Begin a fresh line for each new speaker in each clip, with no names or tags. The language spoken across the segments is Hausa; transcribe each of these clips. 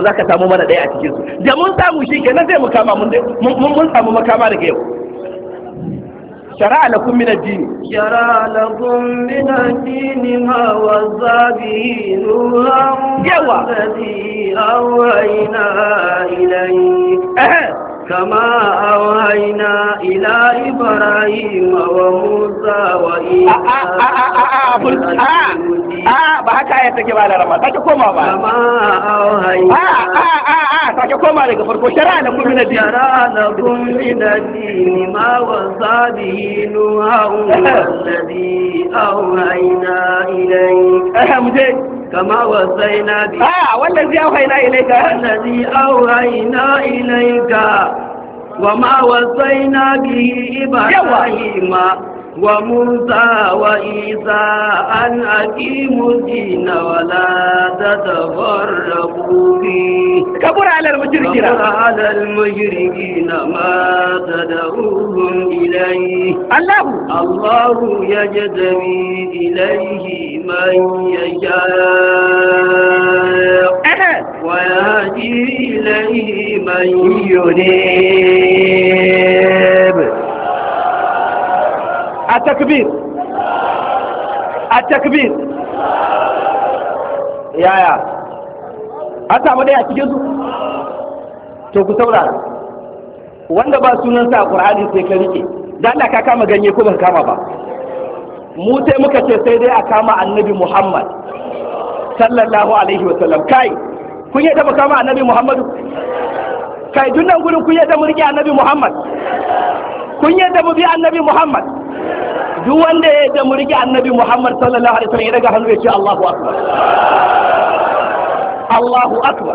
ko za ka samu mana ɗaya a cikin su da mun samu shi kenan sai mu kama mun mun samu makama daga yau شرع لكم من الدين
شرع لكم من الدين ما وصى به نوحا
يوا.
والذي أوهينا إليك
أه.
كما أوهينا إلى إبراهيم وموسى وإيسى
a ba haka ya take ba da rama sake koma ba
كما
a
أوهينا
a a a sake koma daga farko shari'a na kuma na dini
شرع لكم من الدين ما وصى به نوحا والذي أوهينا إليك
eh mu je
كما وصينا به
a wannan zai auhaina ilaika
الذي أوهينا إليك وما وصينا به إبراهيم وموسى وإيسى أن أقيموا الدين ولا تتفرقوا فيه
kabura alal mushrikina
كبر على المشركين ما تدعوهم إليه
Allah
الله يجتبي إليه من يشاء
eh
ويهدي إليه من
ينيب التكبير التكبير يا يا an samu dai a cikin su to ku saurara wanda ba sunansa a Qur'ani sai ka rike dan Allah ka kama ganye ko ban kama ba mu sai muka ce sai dai a kama annabi Muhammad sallallahu alaihi wa sallam kai kun yadda mu kama annabi Muhammadu kai duk nan gurin kun yadda mu rike annabi Muhammad kun yadda mu bi annabi Muhammad duk wanda ya yadda mu rike annabi Muhammad sallallahu alaihi wa sallam ya daga hannu ya ce Allahu akbar Allahu akbar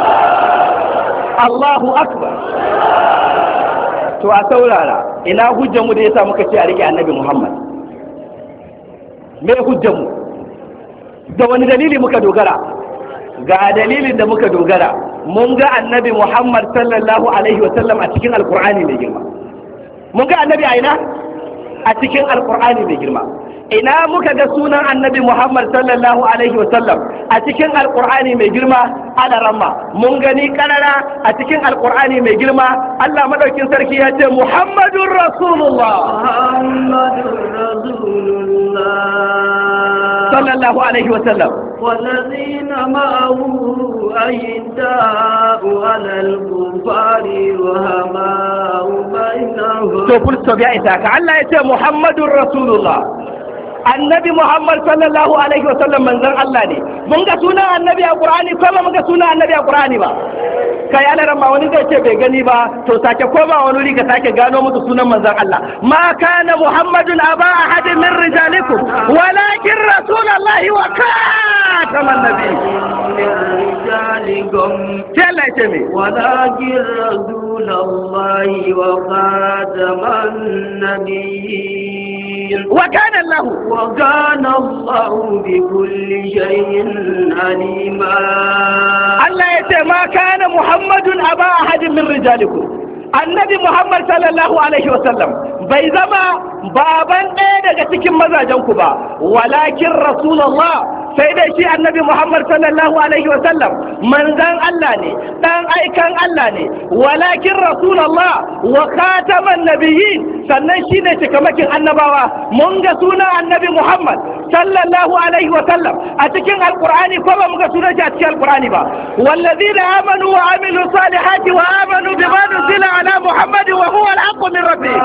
Allahu akbar to a saurara ina hujjar mu da yasa muka ce a rike annabi Muhammad me hujjar mu da wani dalili muka dogara ga dalilin da muka dogara mun ga annabi Muhammad sallallahu alaihi wa sallam a cikin alqur'ani mai girma mun ga annabi a ina a cikin alqur'ani mai girma ina muka ga sunan annabi Muhammad sallallahu alaihi wa sallam a cikin alqur'ani mai girma ala ramma mun gani karara a cikin alqur'ani mai girma Allah madaukin sarki ya ce Muhammadur Rasulullah
محمد رسول الله
sallallahu alaihi wa sallam
والذين معه أشداء على الكفار رحماء بينهم
to full stop ya isa ka Allah ya ce Muhammadur Rasulullah annabi Muhammad sallallahu alaihi wasallam manzon Allah ne mun ga sunan annabi a Qur'ani ko ba mun ga sunan annabi a Qur'ani ba kai ana ran ma wani zai ce bai gani ba to sake koma wani wuri ka sake gano musu sunan manzon Allah ma kana Muhammadun aba ahadin min rijalikum walakin rasulullahi wa khataman nabi
من رجالكم
sai Allah ya ce me
ولكن رسول الله وخاتم النبيين
wa kana Allah
وكان الله بكل شيء عليما
Allah ya ce ma kana Muhammadun aba ahadin min rijalikum annabi Muhammad sallallahu alaihi wa sallam bai zama baban ɗaya daga cikin mazajen ku ba walakin rasulullah sai dai shi annabi Muhammad sallallahu alaihi wa sallam manzan Allah ne dan aikan Allah ne walakin rasulullah wa khataman nabiyyin sannan shine cikamakin annabawa mun ga sunan annabi Muhammad sallallahu alaihi wa sallam a cikin alqur'ani ko ba mu ga sunan shi a cikin alqur'ani ba والذين آمنوا وعملوا الصالحات وآمنوا بما نزل على محمد وهو الحق من ربهم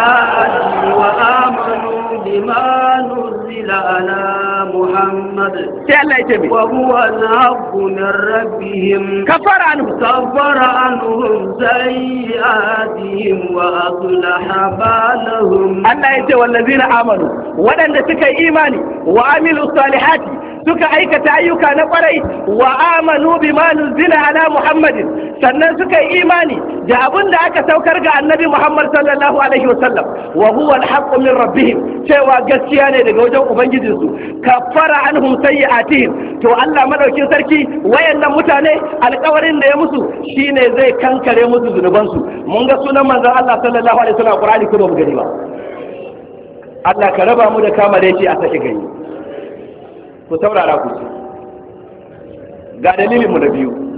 وآمنوا بما نزل على محمد
sai Allah ya ce mai
وهو الحق من ربهم
kafara anhu
كفر عنهم سيئاتهم وأصلح بالهم
Allah ya ce wallazina amanu waɗanda suka yi imani wa amilu salihati suka aikata ayyuka na kwarai wa amanu bima nuzila ala muhammadin sannan suka yi imani da abin da aka saukar ga annabi muhammad sallallahu alaihi wasallam wa huwa alhaqqu min rabbihim cewa gaskiya ne daga wajen ubangijinsu kaffara anhum sayyi'atihim to Allah madaukin sarki wayannan mutane alƙawarin da ya musu shine zai kankare musu zunubansu mun ga sunan manzon Allah sallallahu alaihi wasallam a Qur'ani ko ba mu gani ba Allah ka raba mu da kama da yake a sake gani ku saurara ku ce ga dalilin mu na biyu